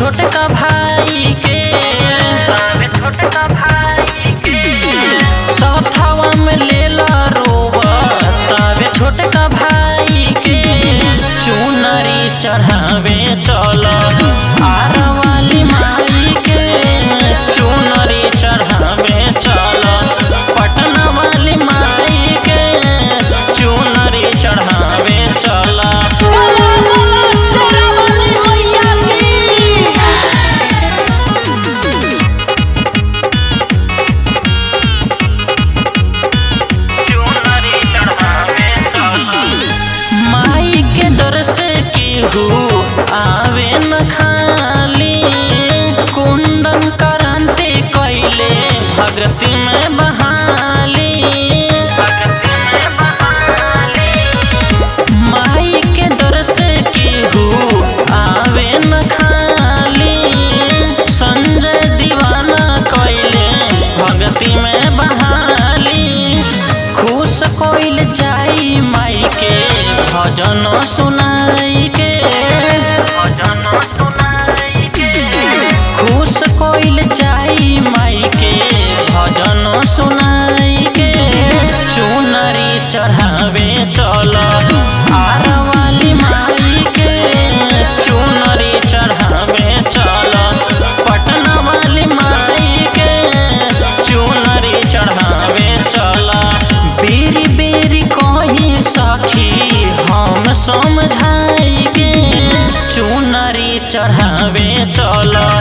छोटका भाई के आवे छोटका भाई के सथवा में लेला रोबत आवे छोटका भाई के चुनरी चढ़ावे चल आर वाली माई के चुनरी चढ़ावे चल पटना वाली माई के चुनरी चढ़ावे चल बोला बोला तेरा वाली मैया की चुनरी चढ़ावे चल माई के दर से केहू आवे न खाली कुंदन करंती कैले भक्ति में बहाली भक्ति में बहाली माई के दर से केहू आवे न खाली संजय दीवाना कैले भक्ति में बहाली खुश कोइल जाई माई के भजन सुनाई के भजन सुनाई के खुश कोइल जाई माई के भजन सुनाई के चुनरी चढ़ावे चल आर वाली माई के चुनरी चढ़ावे चल पटना वाली माई के चुनरी चढ़ावे चल बेरी बेरी कही सखी हम समझाई के चुनरी चढ़ावे चल